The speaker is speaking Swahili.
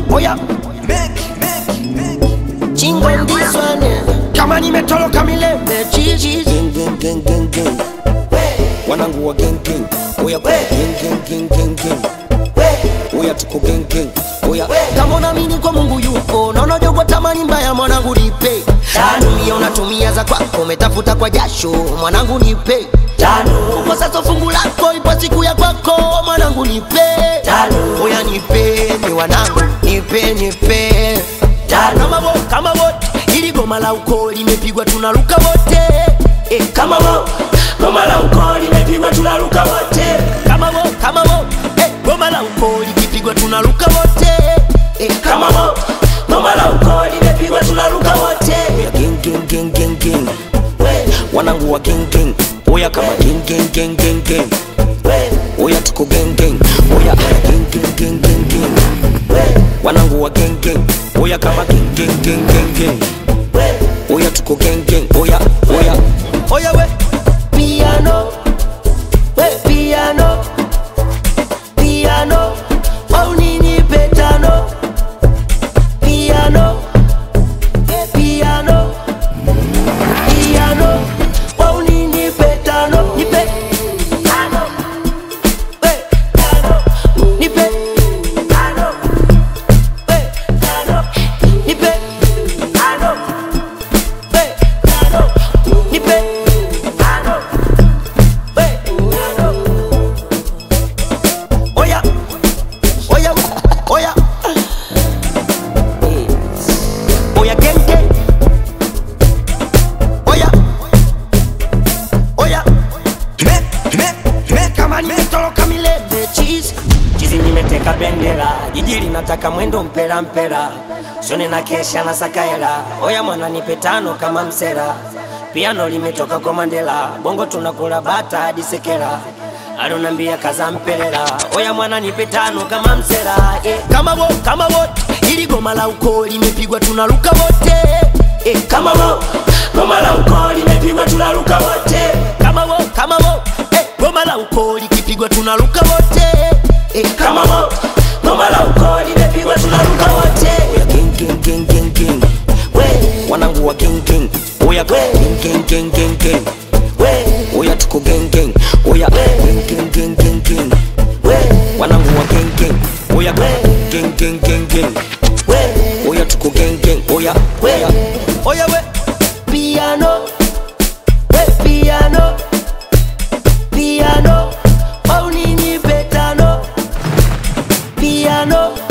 oya chingo ndiswane kama nimetoloka milembe chichi Gang, gang, gang, gang, gang. Wanangu wa gang gang. Oya kwa gang gang gang gang gang. Oya tuko gang gang. Oya kama unaamini kwa mungu yupo na unajogwa tamani mbaya mwanangu nipe tumia unatumia za kwako umetafuta kwa jasho mwanangu nipe uko sasa fungu lako ipo siku ya kwako mwanangu nipe oya nipe ni wanangu nipe nipe kama wo kama wote ili goma la uko limepigwa tunaruka wote eh, kama wo goma la uko limepigwa tunaruka wote kama wo kama wo eh, goma la uko likipigwa tunaruka wote eh, kama wo goma la uko limepigwa tunaruka wote Oya gang gang gang gang gang. Wanangu wa gang gang. Oya kama gang gang gang gang gang. Oya tuko gang gang. Oya gang gang gang gang gang. Wanangu wa gang gang. Oya kama gang gang gang gang gang. Oya tuko gang gang. Oya oya. oya we piano we piano piano au nini petano piano we piano piano au nini petano nipe ano we ano nipe ano we ano nipe ano we ano nipe ano we ano oya oya oya oya genge oya oya me me me kama nimetoroka milele cheese chizi nimeteka bendera jiji linataka mwendo mpera mpera shone na kesha na sakaela oya mwana nipe tano kama msera piano limetoka kwa mandela bongo tunakula bata hadi sekera alonambia kaza mpelela oya mwana nipe tano kama msera eh, kama wo kama wote ili goma la uko limepigwa tunaruka wote eh, kama wo goma la uko limepigwa tunaruka wote kama wo kama wo eh, goma la uko likipigwa tunaruka wote eh, kama wo goma la uko limepigwa tunaruka wote Oya gang gang gang gang gang. we Wanangu wa gang gang. Oya gang gang gang gang gang. we Oya tuko gang gang. Oya gang gang gang gang gang. we Wanangu wa gang gang. Oya gang gang gang gang. we Oya tuko gang gang. Oya we oya. oya we piano we piano piano au nini petano piano